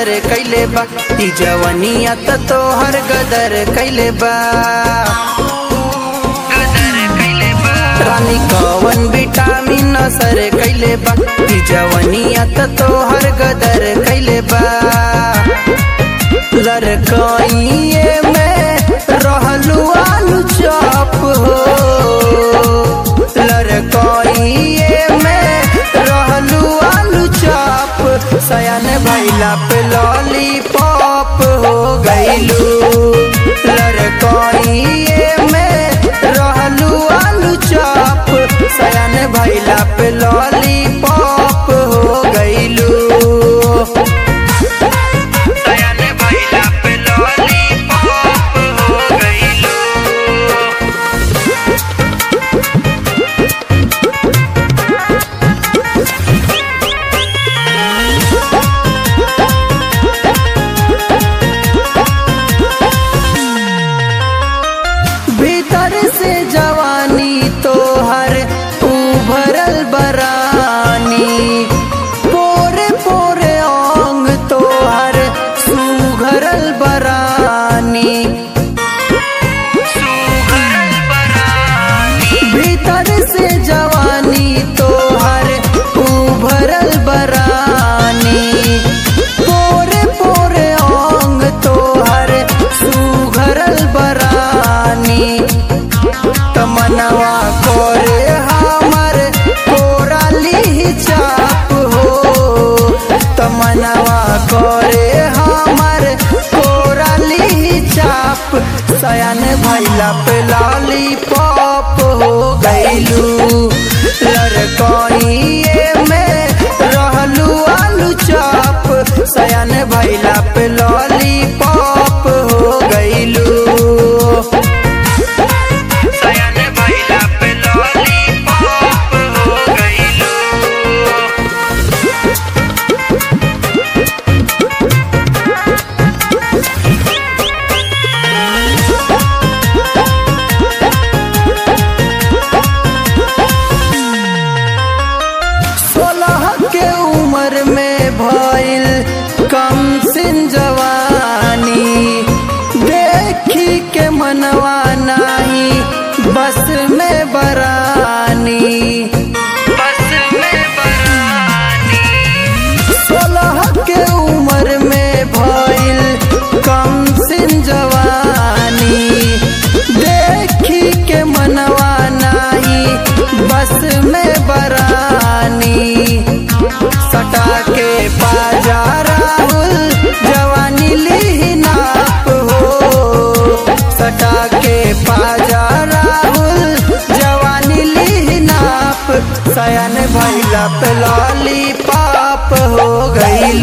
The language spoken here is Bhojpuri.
नसर कैले बा ई जवनिया त तोहर गदर कैले बा रानी कवन विटामिन असर कैले बा ई जवनिया त तोहर गदर कैले बा लड़कइए में रहलू आलू चॉप हो लड़कइए में रहलू आलू चॉप सयान भैला पे लॉलीपॉप हो गईलू लड़कइए में रहलू आलू चॉप सयान भैला पे लॉलीपॉप हो गईलू सयाने भैला पे लॉलीपॉप हो गईलू भीतर से जवानी तोहर उभरल बरानी पोरे पोरे ओंग तोहर सुघरल बरानी भीतर से जवानी तोहर उभरल बरानी पोरे पोरे ओंग तोहर सुघरल बरानी तमनवा कोरे हमर कोराली चाप हो तमनवा कोरे हमर कोराली चाप सयान भैला पे लॉलीपॉप हो गईलू लड़कइए में रहलू आलू चाप सयान भैला पे लॉलीपॉप हो गईलू सयाने भैला पे लॉलीपॉप हो गईलू सोलह के उम्र में भइल कम सिन जवानी देखी के मनवा नाही बस में बरानी बस में बरानी सोलह के उम्र में भइल कम सिन जवानी देखी के मनवा नाही बस में बरानी सटा के बाजा राहुल जवानी ली नाप हो सटा के बाजा राहुल जवानी ली नाप सयन भैला पे लॉलीपॉप हो गई